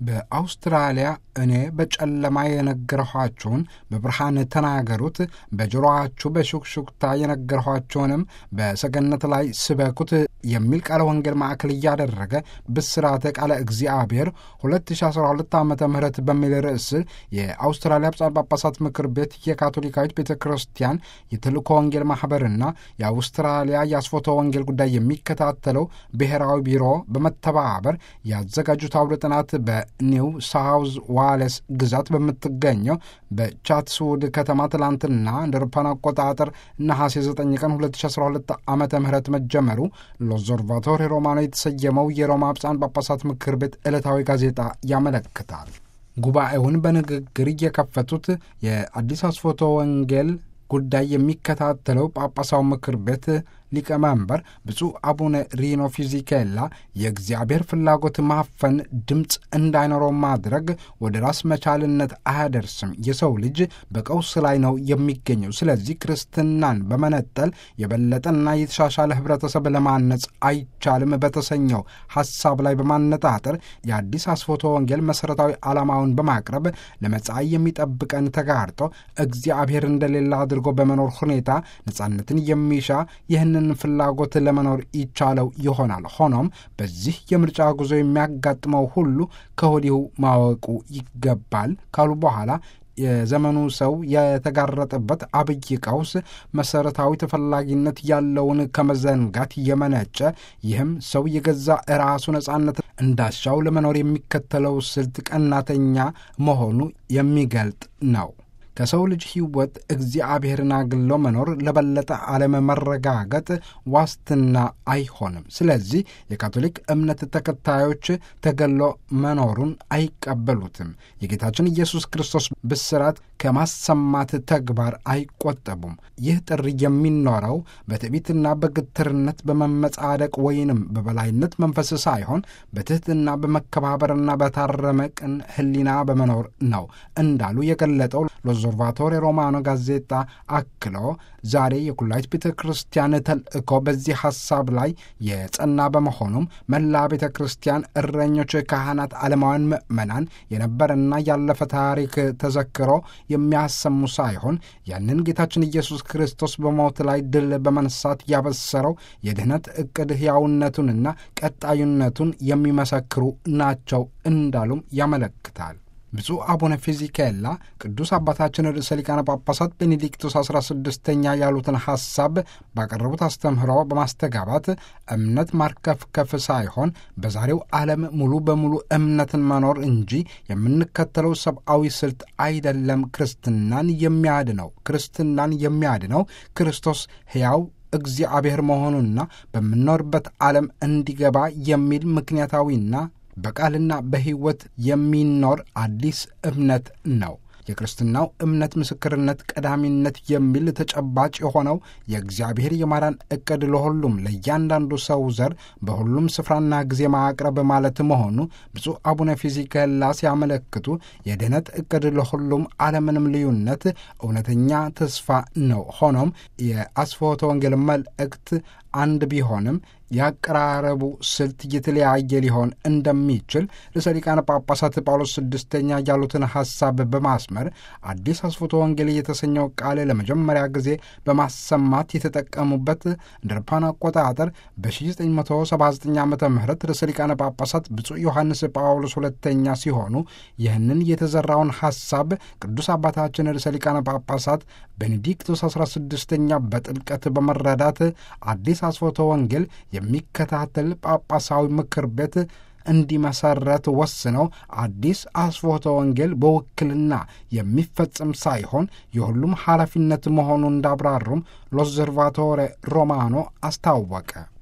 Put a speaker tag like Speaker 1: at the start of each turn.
Speaker 1: በአውስትራሊያ እኔ በጨለማ የነገርኋችሁን በብርሃን ተናገሩት፣ በጆሮአችሁ በሹክሹክታ የነገርኋችሁንም በሰገነት ላይ ስበኩት የሚል ቃለ ወንጌል ማዕከል እያደረገ ብስራተ ቃለ እግዚአብሔር 2012 ዓ ም በሚል ርዕስ የአውስትራሊያ ብፁዓን ጳጳሳት ምክር ቤት የካቶሊካዊት ቤተ ክርስቲያን የተልእኮ ወንጌል ማኅበርና የአውስትራሊያ የአስፎቶ ወንጌል ጉዳይ የሚከታተለው ብሔራዊ ቢሮ በመተባበር ያዘጋጁት አውደ ጥናት በኒው ሳውዝ ዋሌስ ግዛት በምትገኘው በቻትስውድ ከተማ ትላንትና እንደ አውሮፓውያን አቆጣጠር ነሐሴ 9 ቀን 2012 ዓ ም መጀመሩ ሎዞርቫቶሪ ሮማኖ የተሰየመው የሮማ ብፁዓን ጳጳሳት ምክር ቤት ዕለታዊ ጋዜጣ ያመለክታል። ጉባኤውን በንግግር የከፈቱት የአዲስ አስፎቶ ወንጌል ጉዳይ የሚከታተለው ጳጳሳው ምክር ቤት ሊቀመንበር ብፁዕ አቡነ ሪኖ ፊዚኬላ የእግዚአብሔር ፍላጎት ማፈን ድምፅ እንዳይኖረው ማድረግ ወደ ራስ መቻልነት አያደርስም። የሰው ልጅ በቀውስ ላይ ነው የሚገኘው። ስለዚህ ክርስትናን በመነጠል የበለጠና የተሻሻለ ህብረተሰብ ለማነጽ አይቻልም በተሰኘው ሐሳብ ላይ በማነጣጠር የአዲስ አስፎቶ ወንጌል መሠረታዊ ዓላማውን በማቅረብ ለመጻኢ የሚጠብቀን ተጋርጦ እግዚአብሔር እንደሌለ አድርጎ በመኖር ሁኔታ ነጻነትን የሚሻ ይህንን ፍላጎት ለመኖር ይቻለው ይሆናል። ሆኖም በዚህ የምርጫ ጉዞ የሚያጋጥመው ሁሉ ከወዲሁ ማወቁ ይገባል ካሉ በኋላ የዘመኑ ሰው የተጋረጠበት አብይ ቀውስ መሰረታዊ ተፈላጊነት ያለውን ከመዘንጋት የመነጨ ይህም ሰው የገዛ ራሱ ነጻነት እንዳሻው ለመኖር የሚከተለው ስልት ቀናተኛ መሆኑ የሚገልጥ ነው። ከሰው ልጅ ሕይወት እግዚአብሔርን አግሎ መኖር ለበለጠ ዓለም መረጋገጥ ዋስትና አይሆንም። ስለዚህ የካቶሊክ እምነት ተከታዮች ተገሎ መኖሩን አይቀበሉትም። የጌታችን ኢየሱስ ክርስቶስ ብስራት ከማሰማት ተግባር አይቆጠቡም። ይህ ጥሪ የሚኖረው በትዕቢትና በግትርነት በመመጻደቅ ወይንም በበላይነት መንፈስ ሳይሆን በትሕትና በመከባበርና በታረመ ቅን ሕሊና በመኖር ነው እንዳሉ የገለጠው ሎዞርቫቶሪ ሮማኖ ጋዜጣ አክሎ ዛሬ የኩላይት ቤተ ክርስቲያን ተልእኮ በዚህ ሐሳብ ላይ የጸና በመሆኑም መላ ቤተ ክርስቲያን እረኞች፣ ካህናት፣ ዓለማውያን ምእመናን የነበረና ያለፈ ታሪክ ተዘክሮ የሚያሰሙ ሳይሆን ያንን ጌታችን ኢየሱስ ክርስቶስ በሞት ላይ ድል በመንሳት ያበሰረው የድኅነት ዕቅድ ሕያውነቱንና ቀጣዩነቱን የሚመሰክሩ ናቸው እንዳሉም ያመለክታል። ብፁዕ አቡነ ፊዚኬላ ቅዱስ አባታችን ርዕሰ ሊቃነ ጳጳሳት ቤኔዲክቶስ አስራ ስድስተኛ ያሉትን ሐሳብ ባቀረቡት አስተምህሮ በማስተጋባት እምነት ማርከፍከፍ ሳይሆን በዛሬው ዓለም ሙሉ በሙሉ እምነትን መኖር እንጂ የምንከተለው ሰብአዊ ስልት አይደለም ክርስትናን የሚያድነው። ክርስትናን የሚያድነው ክርስቶስ ሕያው እግዚአብሔር መሆኑና በምንኖርበት ዓለም እንዲገባ የሚል ምክንያታዊና በቃልና በሕይወት የሚኖር አዲስ እምነት ነው። የክርስትናው እምነት ምስክርነት ቀዳሚነት የሚል ተጨባጭ የሆነው የእግዚአብሔር የማዳን ዕቅድ ለሁሉም ለእያንዳንዱ ሰው ዘር በሁሉም ስፍራና ጊዜ ማቅረብ ማለት መሆኑ ብፁዕ አቡነ ፊዚኬላ ሲያመለክቱ የድኅነት ዕቅድ ለሁሉም አለምንም ልዩነት እውነተኛ ተስፋ ነው። ሆኖም የአስፎቶ ወንጌል መልእክት አንድ ቢሆንም ያቀራረቡ ስልት የተለያየ ሊሆን እንደሚችል ርዕሰ ሊቃነ ጳጳሳት ጳውሎስ ስድስተኛ ያሉትን ሐሳብ በማስመር አዲስ አስፎቶ ወንጌል የተሰኘው ቃል ለመጀመሪያ ጊዜ በማሰማት የተጠቀሙበት እንደ አውሮፓውያን አቆጣጠር በ1979 ዓ ም ርዕሰ ሊቃነ ጳጳሳት ብፁዕ ዮሐንስ ጳውሎስ ሁለተኛ ሲሆኑ ይህንን የተዘራውን ሐሳብ ቅዱስ አባታችን ርዕሰ ሊቃነ ጳጳሳት ቤኔዲክቶስ 16ኛ በጥልቀት በመረዳት አዲስ አስፎቶ ወንጌል የሚከታተል ጳጳሳዊ ምክር ቤት እንዲመሰረት ወስነው አዲስ አስፎቶ ወንጌል በውክልና የሚፈጸም ሳይሆን የሁሉም ኃላፊነት መሆኑን እንዳብራሩም ሎዘርቫቶሬ ሮማኖ አስታወቀ።